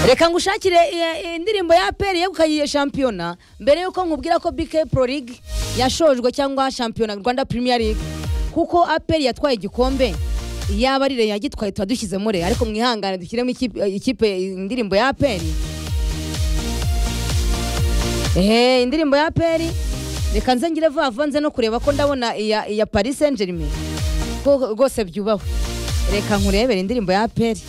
reka ngushakire eh, eh, indirimbo ya peri yegukanye shampiyona mbere yuko nkubwira ko bk pro league yashojwe cyangwa shampiyona rwanda premier league kuko aperi yatwaye igikombe yaba ari reyo yagitwaye tuba dushyizemo reyo ariko mwihangane dushyiremo ikipe- ikipe indirimbo ya aperi ehe indirimbo ya peri reka nze ngire vuba vuba nze no kureba ko ndabona iya iya paris saint germain ko rwose byubahwe reka nkurebere indirimbo ya peri